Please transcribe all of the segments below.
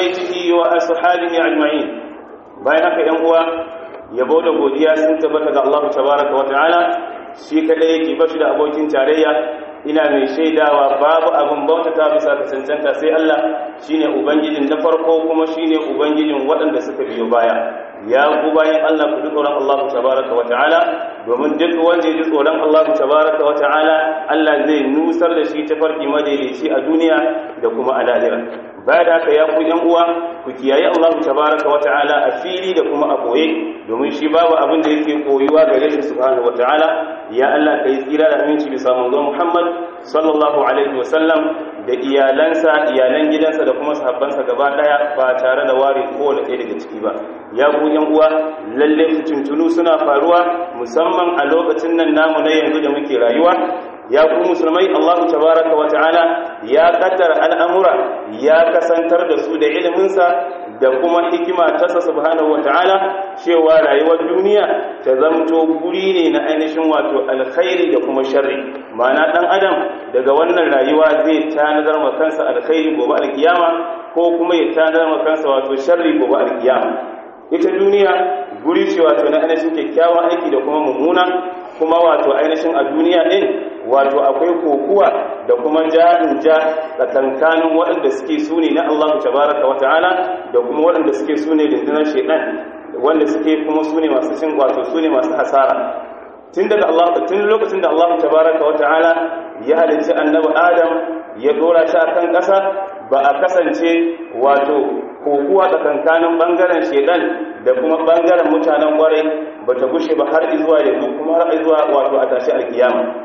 بيته وأصحابه أجمعين بينك ينقوى يبود godiya sun tabbata ga Allah tabaraka wa ta'ala shi kadai yake bashi da abokin tarayya ina mai shaidawa babu abin bauta ta bisa ka cancanta sai Allah shine ubangijin na farko kuma shine ubangijin waɗanda suka biyo baya ya ku bayan Allah ku ji tsoron Allah tabaraka wa ta'ala domin duk wanda ya ji tsoron Allah tabaraka wa ta'ala Allah zai nusar da shi ta farki madaidaici a duniya da kuma a lahira baya da haka ya ku yan uwa ku kiyaye Allah tabaraka wa ta'ala a fili da kuma a boye domin shi babu abin da yake koyuwa gare shi subhanahu wa ta'ala ya Allah kai tsira da aminci bisa manzo Muhammad sallallahu alaihi wa sallam da iyalansa iyalan gidansa da kuma sahabbansa gaba daya ba tare da ware kowane ɗaya daga ciki ba ya ku yan uwa lalle fitintunu suna faruwa musamman a lokacin nan namu na yanzu da muke rayuwa ya ku musulmai Allah tabaraka wa ta'ala ya kaddara al'amura ya kasantar da su da iliminsa da kuma hikima tasa subhanahu wa ta'ala cewa rayuwar duniya ta zamto guri ne na ainihin wato alkhairi da kuma sharri ma'ana dan adam daga wannan rayuwa zai tanadar ma kansa alkhairi gobe alkiyama ko kuma ya tanadar ma kansa wato sharri gobe alkiyama ita duniya guri ce wato na ainihin kyakkyawan aiki da kuma mummuna kuma wato ainihin a duniya din wato akwai kokuwa da kuma ja'in ja tsakankanin waɗanda suke sune na Allah tabaraka wata'ala da kuma waɗanda suke sune rundunar shaitan wanda suke kuma sune masu cin wato sune masu hasara tun daga Allah tun lokacin da Allah tabaraka wata'ala ya halicci annabi Adam ya dora shi akan ƙasa ba a kasance wato kokuwa tsakankanin bangaren shaitan da kuma bangaren mutanen kwarai ba ta gushe ba har zuwa yanzu kuma har zuwa wato a tashi alkiyama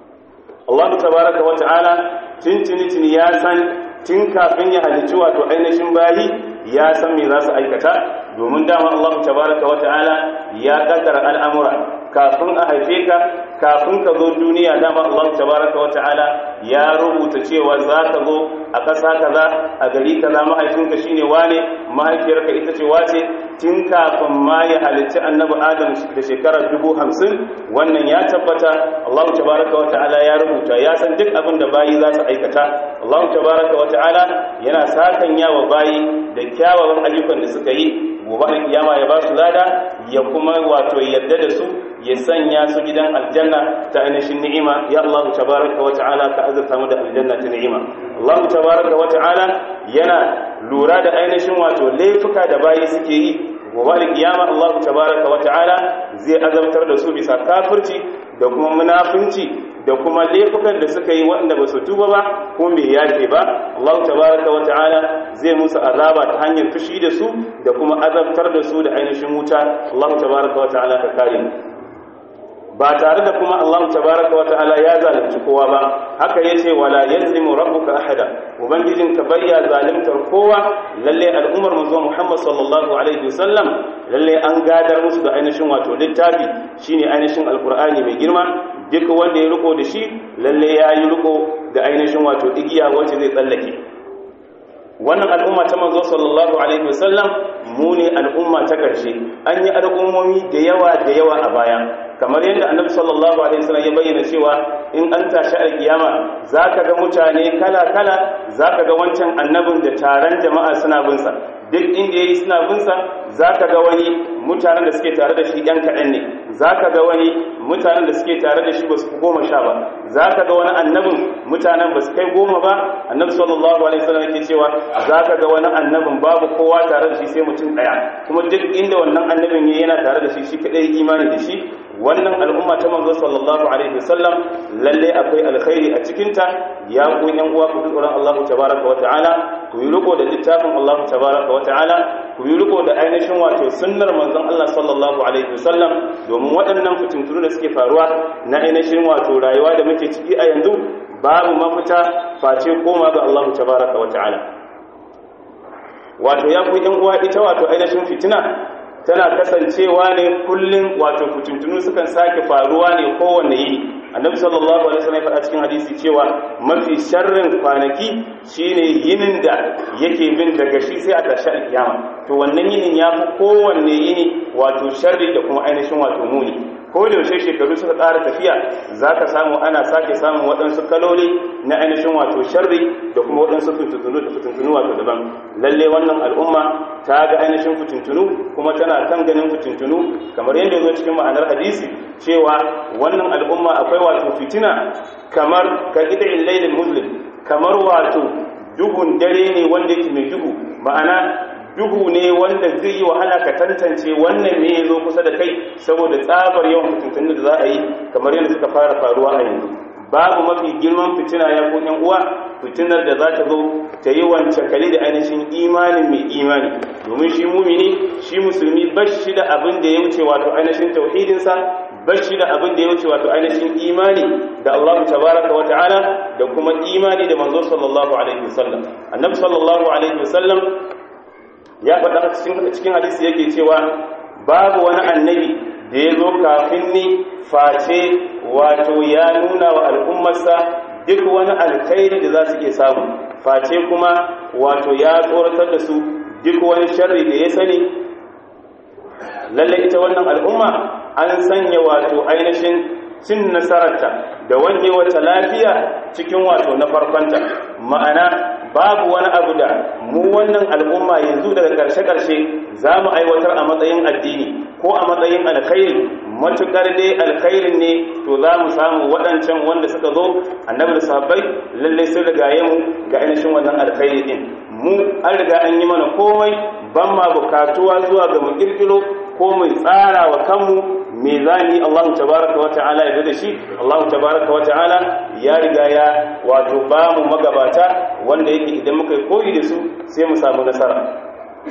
Allah tabaraka wa ta'ala tintini ya san tun kafin ya halicci wato ainihin bayi ya san me za su aikata domin dama Allah tabaraka wa ta'ala ya kaddara al'amura kafin a haife ka kafin ka zo duniya dama Allah tabaraka wa ta'ala ya rubuta cewa za ka zo a ƙasa kaza a gari kaza mahaifinka shine wane mahaifiyarka ita ce wace tun kafin ma ya halicci annabi adam da shekarar dubu hamsin wannan ya tabbata Allah tabaraka wa ta'ala ya rubuta ya san duk abin da bayi za su aikata Allah tabaraka wa ta'ala yana sakanya wa bayi da kyawawan ayyukan da suka yi gobe alkiyama ya ba su lada ya kuma wato yadda da su ya sanya su gidan aljanna ta ainihin ni'ima ya Allah tabaraka wa ta'ala ka azurta mu da aljanna ta ni'ima Allah tabaraka wa ta'ala yana lura da ainihin wato laifuka da bayi suke yi gobe alkiyama Allah tabaraka wa ta'ala zai azabtar da su bisa kafirci da kuma munafunci da kuma laifukan da suka yi waɗanda ba su tuba ba ko me yafe ba Allah tabaraka wa ta'ala zai musu azaba ta hanyar fushi da su da kuma azabtar da su da ainihin wuta Allah tabaraka wa ta'ala ka kare mu ba tare da kuma Allah tabaraka wa ta'ala ya zalunci kowa ba haka yace wala yazlimu rabbuka ahada ubangijin ka bayya zalimtar kowa lalle al'ummar manzo Muhammad sallallahu alaihi wasallam lalle an gadar musu da ainihin wato littafi shine ainihin alqur'ani mai girma duk wanda ya riko da shi lalle ya yi riko da ainihin wato igiya wacce zai tsallake wannan al'umma ta manzo sallallahu alaihi wasallam mu ne al'umma ta karshe an yi al'ummomi da yawa da yawa a baya kamar yadda annabi sallallahu alaihi wasallam ya bayyana cewa in an tashi alkiyama zaka ga mutane kala kala zaka ga wancan annabin da taron jama'a suna bin sa duk inda yayi suna bin sa zaka ga wani mutanen da suke tare da shi yan kaɗan ne zaka ga wani mutanen da suke tare da shi ba su fi goma sha ba zaka ga wani annabin mutanen ba su kai goma ba annabi sallallahu alaihi wasallam yake cewa zaka ga wani annabin babu kowa tare da shi sai mutum ɗaya kuma duk inda wannan annabin yana tare da shi shi kadai imani da shi wannan al'umma ta manzo sallallahu alaihi wasallam lalle akwai alkhairi a cikinta ya ku yan uwa ku tsoron Allah tabaraka wa ta'ala ku yi riko da littafin Allah tabaraka wa ta'ala ku yi riko da ainihin wato sunnar manzon Allah sallallahu alaihi wasallam domin waɗannan fitintunu da suke faruwa na ainihin wato rayuwa da muke ciki a yanzu babu mafita face koma ga Allah tabaraka wa ta'ala wato ya ku yan uwa ita wato ainihin fitina tana kasancewa ne kullum wato fitintunu sukan sake faruwa ne kowanne yini annabi sallallahu alaihi wasallam ya faɗa cikin hadisi cewa mafi sharrin kwanaki shine yinin da yake bin daga shi sai a tashi alkiyama to wannan yinin ya fi kowanne yini wato sharri da kuma ainihin wato muni ko da yaushe shekaru suka ƙara tafiya za ka samu ana sake samun waɗansu kaloli na ainihin wato sharri da kuma waɗansu fitintunu da fitintunu wato daban lalle wannan al'umma ta ga ainihin fitintunu kuma tana kan ganin fitintunu kamar yadda zo cikin ma'anar hadisi cewa wannan al'umma akwai wato fitina kamar ka ƙida'in lailin muslim kamar wato duhun dare ne wanda yake mai duhu ma'ana duhu ne wanda zai yi wahala ka tantance wannan ne ya zo kusa da kai saboda tsabar yawan fitintunan da za a yi kamar yadda suka fara faruwa a yanzu babu mafi girman fitina ya ko yan uwa fitinar da za ta zo ta yi wancan kali da ainihin imanin mai imani domin shi mumini shi musulmi bashi da abin da ya wuce wato ainihin tauhidinsa bashi da abin da ya wuce wato ainihin imani da Allah tabaraka wa ta'ala da kuma imani da manzo sallallahu alaihi wasallam annabi sallallahu alaihi wasallam ya faɗa cikin hadisi yake cewa babu wani annabi da ya zo kafin ni face wato ya nuna wa al'ummarsa duk wani alkhairi da za su iya samu face kuma wato ya tsoratar da su duk wani sharri da ya sani lalle ita wannan al'umma an sanya wato ainihin cin nasararta da wange wata lafiya cikin wato na farkonta ma'ana babu wani abu da mu wannan al'umma yanzu daga ƙarshe-ƙarshe za mu aiwatar a matsayin addini ko a matsayin alkhairi matuƙar dai alkhairin ne to za mu samu waɗancan wanda suka zo annabi da sahabbai lallai sun rigaye mu ga ainihin wannan alkhairi din mu an riga an yi mana komai ban ma bukatuwa zuwa ga mu kirkiro ko mu tsara wa kanmu me zani Allah tabaraka wata'ala ya da shi Allah tabaraka wata'ala ya riga ya wato ba mu magabata wanda yake idan muka yi koyi da su sai mu samu nasara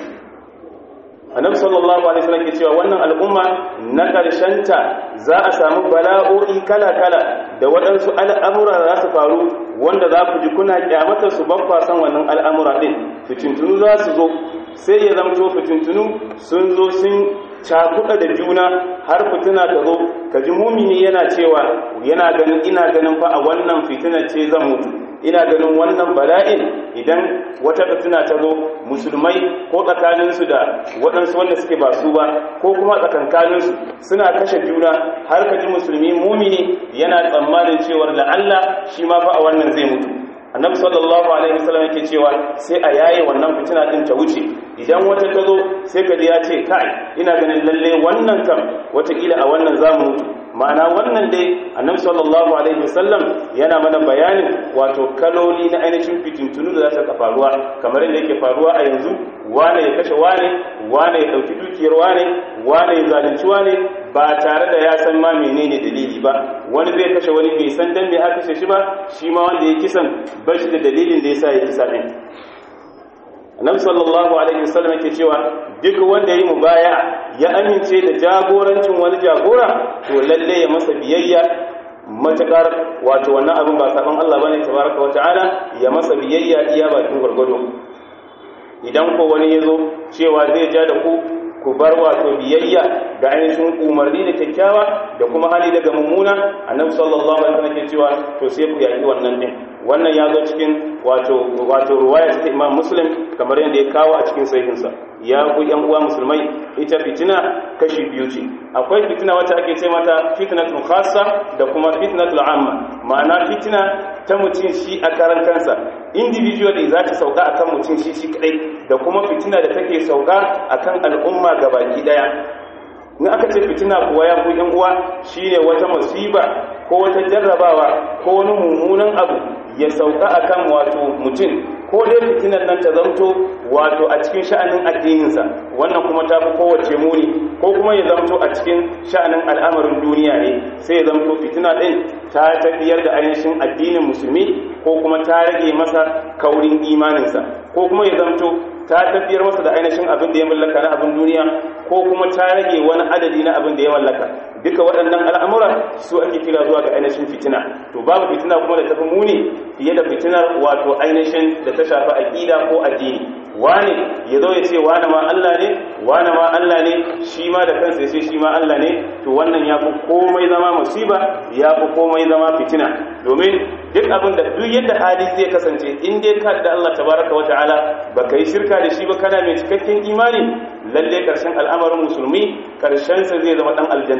annabi sallallahu alaihi wasallam ke cewa wannan al'umma na ta za a samu bala'o'i kala-kala da waɗansu al'amura za su faru wanda za ku ji kuna kyamatar su ban kwasan wannan al'amura din fitintunu za su zo sai ya zamto fitintunu sun zo sun cakuɗa da juna har fitina ta zo ka ji mumini yana cewa yana ganin ina ganin fa a wannan fitinar ce zan mutu ina ganin wannan bala'in idan wata fitina ta zo musulmai ko tsakaninsu da waɗansu wanda suke ba su ba ko kuma tsakankaninsu suna kashe juna har ka ji musulmi mumini yana tsammanin cewar la'alla shi ma fa a wannan zai mutu annabi sallallahu alaihi wasallam yake cewa sai a yaye wannan fitina din ta wuce idan wata ta zo sai ka ji ya ce kai ina ganin lalle wannan kam wataƙila a wannan zamu mutu ma'ana wannan dai annabi sallallahu alaihi wasallam yana mana bayanin wato kaloli na ainihin fitintunu da za ta faruwa kamar yadda yake faruwa a yanzu wane ya kashe wane wane ya dauki dukiyar wane wane ya zalunci wane ba tare da ya san ma menene dalili ba wani zai kashe wani bai san dan me aka kashe shi ba shi ma wanda ya kisan ba shi da dalilin da yasa ya kisa din annabi sallallahu alaihi wasallam yake cewa duk wanda yi mubaya ya amince da jagorancin wani jagora to lalle ya masa biyayya matakar wato wannan abin ba saban Allah bane tabaraka wa ta'ala ya masa biyayya iya bakin gurgudu idan ko wani yazo cewa zai ja da ku ku bar wato biyayya ga ainihin umarni da kyakkyawa da kuma hali daga mummuna annabi sallallahu alaihi wasallam ke cewa to sai ku yaki wannan din wannan ya zo cikin wato wato ruwaya ta Imam Muslim kamar yadda ya kawo a cikin sahihinsa ya ku yan uwa musulmai ita fitina kashi biyu ce akwai fitina wacce ake ce mata fitnatul khassa da kuma fitnatul amma ma'ana fitina ta mutum shi a karan kansa individually za ta sauka akan mutum shi shi kadai da kuma fitina da take sauka akan al'umma gabaki daya in aka ce fitina kuwa ya ku yan uwa shine wata musiba ko wata jarrabawa ko wani mummunan abu ya sauka akan wato mutum ko dai fitinan nan ta zamto wato a cikin sha'anin addininsa wannan kuma ta fi kowace muni ko kuma ya zamto a cikin sha'anin al'amarin duniya ne sai ya zamto fitina ɗin ta tafiyar da ainihin addinin musulmi ko kuma ta rage masa kaurin imaninsa ko kuma ya zamto ta tafiyar masa da ainihin abin da ya mallaka na abin duniya ko kuma ta rage wani adadi na abin da ya mallaka duka waɗannan al'amura su ake kira zuwa ga ainihin fitina to babu fitina kuma da tafi muni fiye da fitinar wato ainihin da ta shafi aƙida ko addini wane ya zo ya ce wane ma Allah ne wane ma Allah ne shi ma da kansa ya ce shi ma Allah ne to wannan ya fi komai zama musiba ya fi komai zama fitina domin duk abin da duk yadda hali zai kasance in dai ka da Allah tabaraka wa ta'ala baka yi shirka da shi ba kana mai cikakken imani lalle karshen al'amarin musulmi karshen sa zai zama dan aljanna ne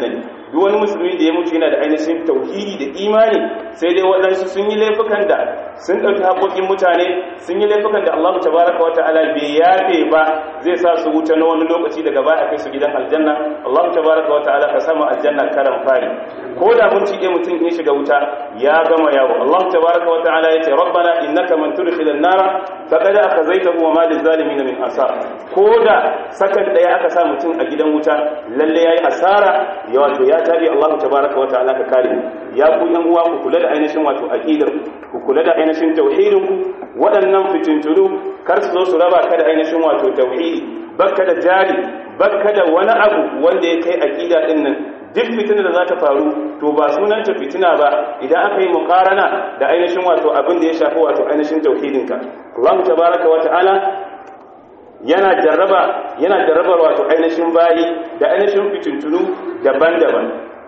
duk wani musulmi da ya mutu yana da ainihin tauhidi da imani sai dai waɗansu sun yi laifukan da sun ɗauki haƙoƙin mutane sun yi laifukan da Allah tabaraka wa ta'ala bai yafe ba zai sa su wuta na wani lokaci daga baya kai su gidan aljanna Allah tabaraka wa ta'ala ka samu aljanna karan fari ko da mun cike mutum in shiga wuta ya gama yawo Allah tabaraka wa ta'ala yace rabbana innaka man tudkhil an-nara faqad akhazaytahu wa ma lizalimin min ansar ko da sakan daya aka sa mutum a gidan wuta lalle yayi asara ya wato ya tabi Allah tabaraka wa ta'ala ka kare ya ku yan uwa ku kula da ainihin wato aqidar ku kula da ainihin tauhidin ku waɗannan fitintunu kar su zo su raba ka da ainihin wato tauhidi bakka da jari bakka da wani abu wanda ya kai aqida din nan duk fitina da za ta faru to ba sunanta fitina ba idan aka yi mukarana da ainihin wato abin da ya shafi wato ainihin tauhidinka Allah tabaraka wa ta'ala yana jarraba yana jarrabar wato ainihin bayi da ainihin fitintunu daban-daban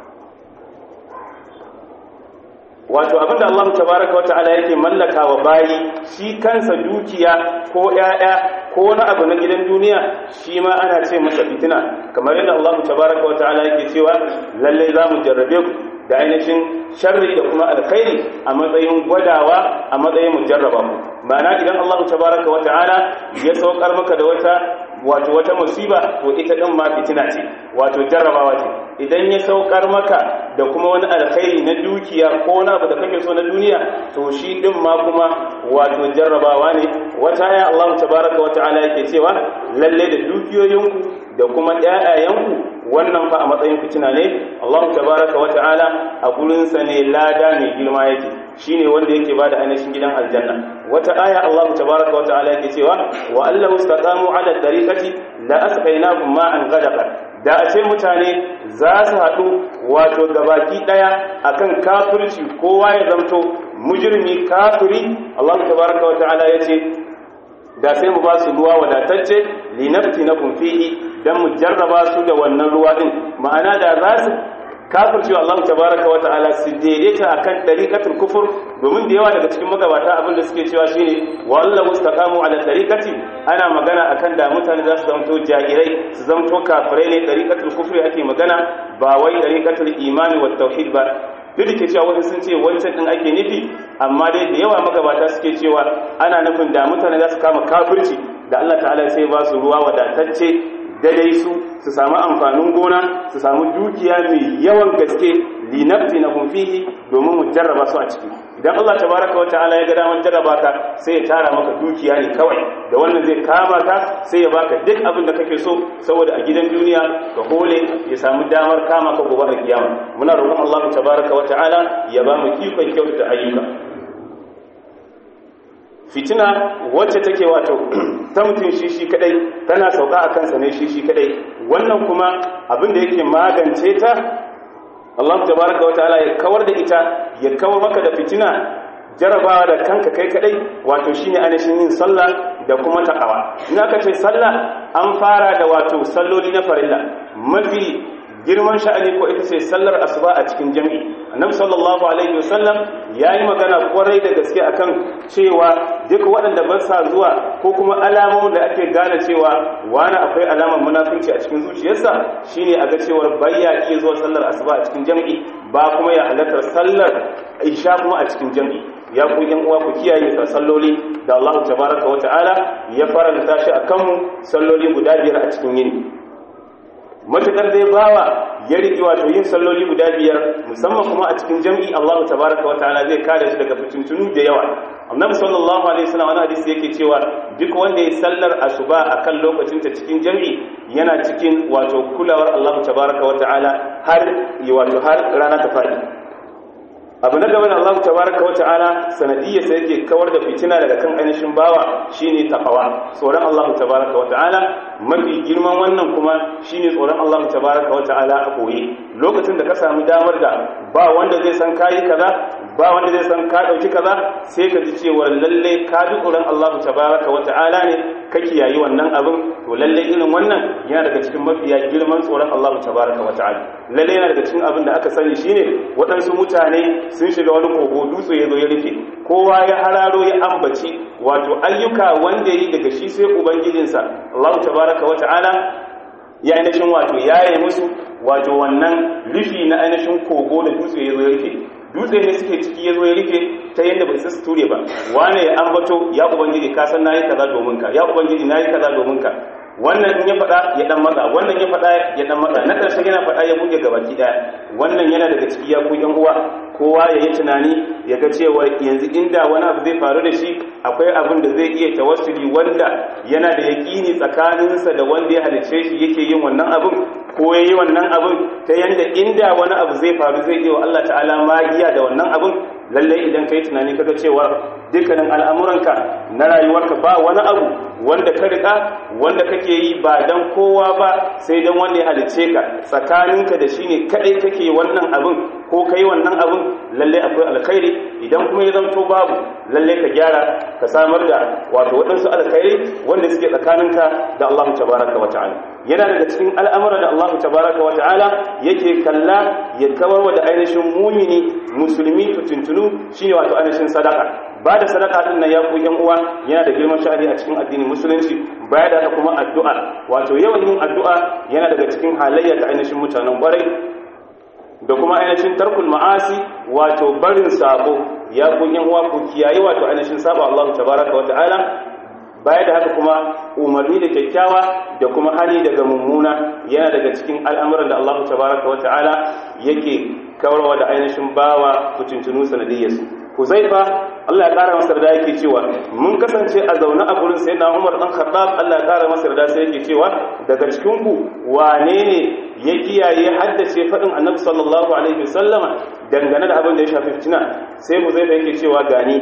wato abinda Allah tabaraka wa ta'ala yake mallaka wa bayi shi kansa dukiya ko ƴaƴa ko wani abu na gidan duniya shi ma ana ce masa fitina kamar yadda Allah tabaraka wa ta'ala yake cewa lalle za mu jarrabe ku da ainihin sharri da kuma alkhairi a matsayin gwadawa a matsayin mu jarraba mu ma'ana idan Allah tabaraka wa ta'ala ya saukar maka da wata wato wata musiba to ita din ma fitina ce wato jarrabawa ce idan ya saukar maka da kuma wani alkhairi na dukiya ko wani abu da kake so na duniya to shi din ma kuma wato jarrabawa ne wata aya Allah tabaraka wata'ala yake cewa lalle da dukiyoyinku da kuma ƴaƴayenku wannan fa a matsayin fitina ne Allah tabaraka wata'ala a gurin sa ne lada ne girma yake shine wanda yake bada ainihin gidan aljanna wata aya Allah tabaraka wata'ala yake cewa wa allahu istaqamu ala tariqati la asqaynahum ma'an ghadaqa da a ce mutane za su haɗu wato gabaki ɗaya akan kafirci kowa ya zamto mujirmi kafiri Allah tabaraka wa ta'ala ya ce da sai mu ba su ruwa wadatacce linafti na fihi dan mu jarraba su da wannan ruwa din ma'ana da za su kafirci Allah tabaraka wa ta'ala su daidaita akan dariqatul kufur domin da yawa daga cikin magabata abin da suke cewa shine wallahu mustaqamu ala dariqati ana magana akan da mutane za su zamto jahirai su zamto kafirai ne dariqatul kufri ake magana ba wai dariqatul imani wat tauhid ba duk da ke cewa wani sun ce wancan din ake nufi amma dai da yawa magabata suke cewa ana nufin da mutane za su kama kafirci da Allah ta'ala sai ba su ruwa wadatacce daidai su su samu amfanin gona su samu dukiya mai yawan gaske linafti na fihi domin mu jarraba su a ciki idan Allah tabaraka wa ta'ala ya ga damar jarraba ka sai ya tara maka dukiya ne kawai da wannan zai kama ka sai ya baka duk abin da kake so saboda a gidan duniya ka hole ya samu damar kama ka gobe a kiyama muna roƙon Allah tabaraka wa ta'ala ya ba mu ikon kyautata ayyuka fitina wacce take wato ta mutum shi shi kadai tana sauka a kansa ne shi shi kadai wannan kuma abin da yake magance ta Allah tabaraka wa ta'ala ya kawar da ita ya kawar maka da fitina jarabawa da kanka kai kadai wato shine anashin yin sallah da kuma takawa in aka ce sallah an fara da wato salloli na farilla mafi girman sha'ani ko ita ce sallar asuba a cikin jami'i annabi sallallahu alaihi wasallam yayi magana kwarai da gaske akan cewa duk waɗanda ba sa zuwa ko kuma alamomin da ake gane cewa wani akwai alamar munafinci a cikin zuciyarsa shine a ga cewa bayya ke zuwa sallar asuba a cikin jami'i ba kuma ya halartar sallar isha kuma a cikin jami'i ya ku yan uwa ku kiyaye ka salloli da Allah tabaraka wa ta'ala ya faranta shi akan mu salloli guda biyar a cikin yini matukar dai bawa ya riƙe wato yin salloli guda biyar musamman kuma a cikin jam'i Allah tabaraka wa ta'ala zai kare shi daga fitintunu da yawa annabi sallallahu alaihi wasallam wani hadisi yake cewa duk wanda ya sallar asuba akan lokacin ta cikin jam'i yana cikin wato kulawar Allah tabaraka wa ta'ala har wato har rana ta fadi abu na gaba da Allah tabaraka wa ta'ala sanadiyya sai yake kawar da fitina daga kan ainihin bawa shine taqwa tsoron Allah tabaraka wa ta'ala mafi girman wannan kuma shine tsoron Allah tabaraka wa ta'ala a koyi lokacin da ka samu damar da ba wanda zai san kayi kaza ba wanda zai san ka dauki kaza sai ka ji cewa lalle ka ji tsoron Allah tabaraka wa ta'ala ne ka kiyayi wannan abin to lalle irin wannan yana daga cikin mafiya girman tsoron Allah tabaraka wa ta'ala lalle yana daga cikin abin da aka sani shine waɗansu mutane sun shiga wani kogo dutse ya zo ya rufe kowa ya hararo ya ambaci wato ayyuka wanda yi daga shi sai ubangijinsa Allah tabaraka wa ta'ala ya ainihin wato yaye musu wato wannan rufi na ainihin kogo da dutse ya zo ya rufe dutse ne suke ciki ya zo ya rufe ta yadda bai su ture ba wane ya ambato ya ubangiji ka san nayi kaza domin ka ya ubangiji nayi kaza domin ka wannan in ya faɗa ya dan matsa wannan ya faɗa ya dan matsa na ƙarshe yana faɗa ya buge gabaki ɗaya wannan yana daga ciki ya ku yan uwa kowa ya yi tunani ya ga cewa yanzu inda wani abu zai faru da shi akwai abin da zai iya tawassuli wanda yana da yaƙini tsakaninsa da wanda ya halicce shi yake yin wannan abin ko ya yi wannan abin ta yanda inda wani abu zai faru zai iya wa Allah ta'ala magiya da wannan abin lallai idan ka yi tunani kaga cewa dukkanin al'amuranka na rayuwarka ba wani abu wanda ka riƙa wanda kake yi ba don kowa ba sai don wanda ya halicce ka tsakaninka da shi ne kaɗai kake wannan abin ko ka yi wannan abin lallai akwai alkhairi idan kuma ya zamto babu lallai ka gyara ka samar da wato waɗansu alkhairi wanda suke tsakaninka da Allah tabaraka wa ta'ala yana daga cikin al'amura da Allah tabaraka wa ta'ala yake kalla ya kawar da ainihin mumini musulmi tutuntunu shine wato ainihin sadaka ba da sadaka din nan ya ku yan uwa yana da girman sha'ani a cikin addinin musulunci baya da kuma addu'a wato yawan yin addu'a yana daga cikin halayya ta ainihin mutanen kwarai da kuma ainihin tarkul ma'asi wato barin sabo ya ku yan uwa ku kiyaye wato ainihin sabo Allah tabaraka wa ta'ala baya da haka kuma umarni da kyakkyawa da kuma hali daga mummuna yana daga cikin al'amuran da Allah tabaraka wa ta'ala yake kawarwa da ainihin bawa kutuntunu sanadiyyarsu Huzaifa Allah ya kara masa da yake cewa mun kasance a zaune a gurin sayyidina Umar dan Khattab Allah ya kara masa da sai yake cewa daga cikin ku wane ne ya kiyaye haddace fadin Annabi sallallahu alaihi wasallama dangane da abin da ya shafi fitina sai Huzaifa yake cewa gani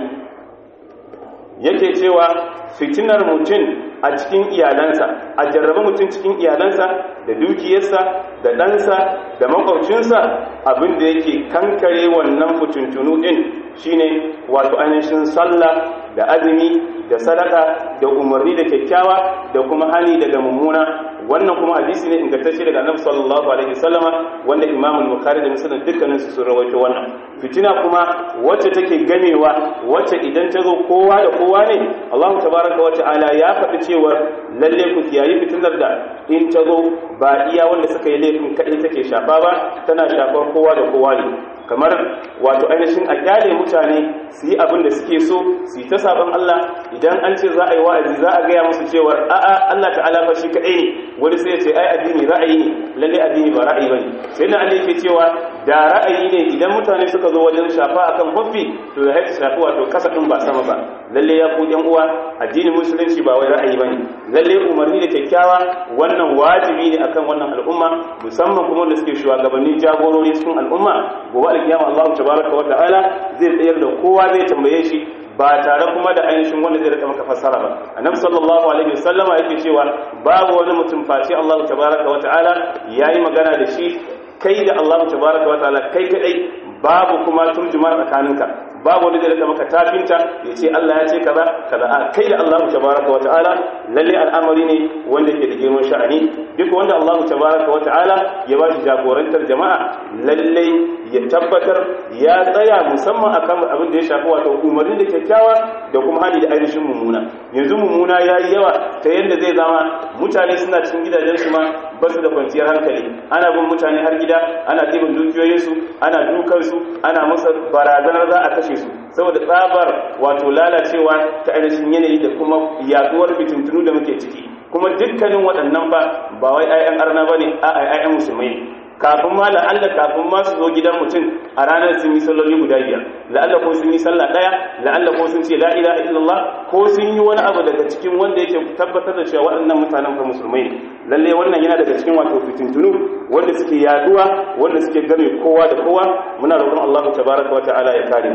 yake cewa fitinar mutum a cikin iyalansa a jarraba mutum cikin iyalansa da dukiyarsa da ɗansa da makwabcinsa abin da yake kankare wannan fitintunu ɗin shine wato ainihin sallah da azumi da sadaka da umarni da kyakkyawa da kuma hani daga mummuna wannan kuma hadisi ne ingantacce daga annabi sallallahu alaihi wasallama wanda imam bukhari da muslim dukkanin su sun rawaito wannan fitina kuma wacce take gamewa wacce idan ta zo kowa da kowa ne Allah tabaraka wa ta'ala ya faɗi cewa lalle ku kiyayi fitinar da in ta zo ba iya wanda suka yi laifin kaɗai take shafa ba tana shafar kowa da kowa ne kamar wato ainihin a kyale mutane su yi abin da suke so su yi ta sabon Allah idan an ce za a yi wa'azi za a gaya musu cewa a'a Allah ta'ala fa shi kaɗai ne wani sai ya ce ai addini ra'ayi ne lalle addini ba ra'ayi bane sai na Allah yake cewa da ra'ayi ne idan mutane suka zo wajen shafa akan hoffi to ya haifi shafi wato kasa din ba sama ba lalle ya ku yan uwa addinin musulunci ba wai ra'ayi bane lalle umarni da kyakkyawa wannan wajibi ne akan wannan al'umma musamman kuma wanda suke shugabannin jagorori cikin al'umma gobe alkiyama Allah tabaraka wa ta'ala zai tsayar da kowa zai tambaye shi ba tare kuma da ainihin wanda zai rika maka fassara ba annabi sallallahu alaihi wasallama yake cewa babu wani mutum face Allah tabaraka wa ta'ala yayi magana da shi kai da Allah tabaraka wa ta'ala kai kadai babu kuma turjuma tsakaninka babu wani zai rika maka tafinta ya ce Allah ya ce kaza kaza a kai da Allah tabaraka wa ta'ala lalle al'amari ne wanda ke da girman sha'ani duk wanda Allah tabaraka wa ta'ala ya ba shi jagorantar jama'a lalle ya tabbatar ya tsaya musamman akan abin da ya shafi wato umarni da kyakkyawa da kuma hali da ainihin mummuna yanzu mummuna ya yi yawa ta yadda zai zama mutane suna cikin gidajen su ma ba su da kwanciyar hankali ana bin mutane har gida ana ɗibin dukiyoyinsu ana dukansu ana musu barazanar za a kashe su saboda tsabar wato lalacewa ta ainihin yanayi da kuma yaduwar fitintunu da muke ciki kuma dukkanin waɗannan ba ba wai 'ya'yan arna ba ne a 'ya'yan musulmai ne kafin ma la'alla kafin ma su zo gidan mutum a ranar sun yi salloli guda biyar la'alla ko sun yi sallah ɗaya la'alla ko sun ce la ilaha illallah ko sun yi wani abu daga cikin wanda yake tabbatar da cewa waɗannan mutanen fa musulmai ne lalle wannan yana daga cikin wato fitintunu wanda suke yaduwa wanda suke game kowa da kowa muna roƙon Allah tabaraka wa ta'ala ya kare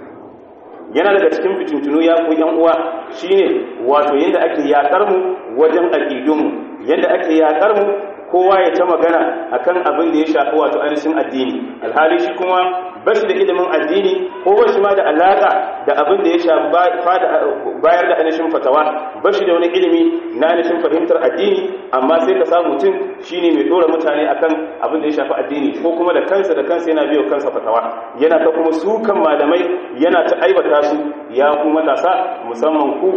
yana daga cikin fitintunu ya ku yan uwa shine wato yanda ake yakar mu wajen aqidunmu yanda ake yakar mu kowa ya ta magana akan abin da ya shafi wato ainihin addini alhali shi kuma ba shi da ilimin addini ko ba shi ma da alaka da abin da ya shafi bayar da ainihin fatawa ba shi da wani ilimi na ainihin fahimtar addini amma sai ka samu mutum shine mai dora mutane akan abin da ya shafi addini ko kuma da kansa da kansa yana biyo kansa fatawa yana ta kuma sukan malamai yana ta aibata su ya ku matasa musamman ku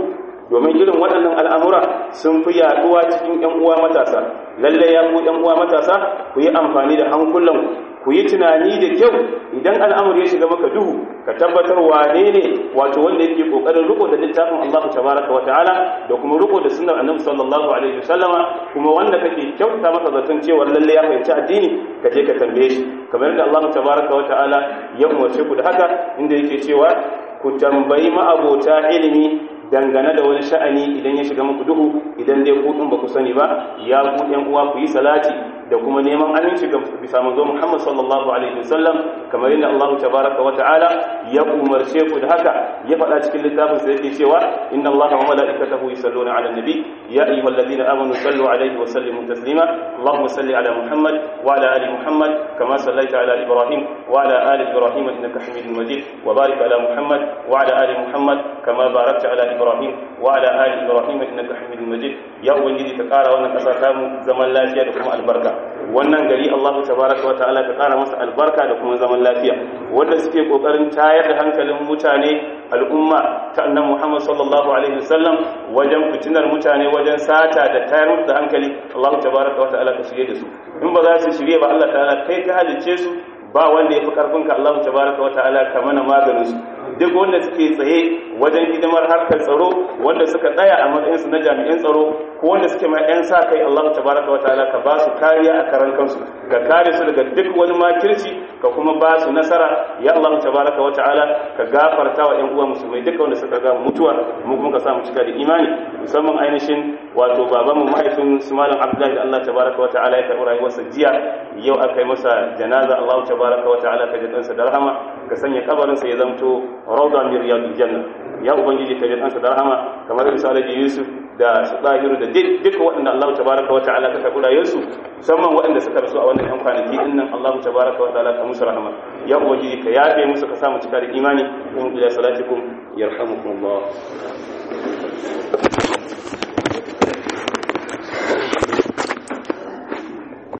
domin irin waɗannan al'amura sun fi yaduwa cikin ‘yan uwa matasa lallai ya ku ‘yan uwa matasa ku yi amfani da hankulan ku yi tunani da kyau idan al'amuri ya shiga maka duhu ka tabbatar wane ne wato wanda yake kokarin riko da littafin Allah tabaraka wa ta'ala da kuma riko da sunnar annabi sallallahu alaihi wasallama kuma wanda kake kyauta masa zaton cewa lalle ya fahimci addini ka je ka tambaye shi kamar yadda Allah tabaraka wa ta'ala ya umarce ku da haka inda yake cewa ku tambayi ma'abota ilimi dangane da wani sha'ani idan ya shiga muku duhu idan dai ku din ba ku sani ba ya ku ɗan uwa ku yi salati da kuma neman aminci ga bisa manzo Muhammad sallallahu alaihi wasallam kamar yadda Allah tabaraka wa ta'ala ya umarce ku da haka ya faɗa cikin littafin sa yake cewa inna Allah wa malaikatahu yusalluna 'alan nabi ya ayyuhalladhina amanu sallu 'alaihi wa sallimu taslima Allahumma salli 'ala Muhammad wa 'ala ali Muhammad kama sallaita 'ala Ibrahim wa 'ala ali Ibrahim innaka Hamidum Majid wa barik 'ala Muhammad wa 'ala ali Muhammad kama barakta 'ala Ibrahim wa 'ala ali Ibrahim innaka Hamidum Majid ya ubangiji ka kara wannan kasa tamu zaman lafiya da kuma albarka wannan gari Allah tabaraka wa ta'ala ka kara masa albarka da kuma zaman lafiya wanda suke kokarin tayar da hankalin mutane al'umma ta annabi Muhammad sallallahu alaihi wasallam wajen fitinar mutane wajen sata da tayar musu da hankali Allah tabaraka wa ta'ala ka shirye da su in ba za su shirye ba Allah ta'ala kai ka halice su ba wanda ya fi karfinka Allah tabaraka wa ta'ala ka mana maganin su duk wanda suke tsaye wajen hidimar harkar tsaro wanda suka tsaya a matsayin su na jami'an tsaro ko wanda suke ma yan sa kai Allah tabaraka wa ta'ala ka ba su kariya a karan kansu ka kare su daga duk wani makirci ka kuma ba su nasara ya Allah tabaraka wa ta'ala ka gafarta wa yan uwa musulmai duka wanda suka ga mutuwa mu kuma ka samu cika da imani musamman ainihin wato babanmu mahaifin su malam Abdullahi da Allah tabaraka wa ta'ala ya karɓi rayuwarsa jiya yau aka yi masa janaza Allah tabaraka wa ta'ala ka ji ɗansa da rahama ka sanya kabarinsa ya zamto rauda min riyadul janna ya ubangiji ka ji ɗansa da rahama kamar da Salihu Yusuf da su ɗahiru da duka waɗanda Allah tabaraka wa ta'ala ka karɓi rayuwarsu musamman waɗanda suka rasu a wannan yan kwanaki din nan Allah tabaraka wa ta'ala ka musu rahama ya ubangiji ka yafe musu ka samu cika da imani in ila salatikum yarhamukumullah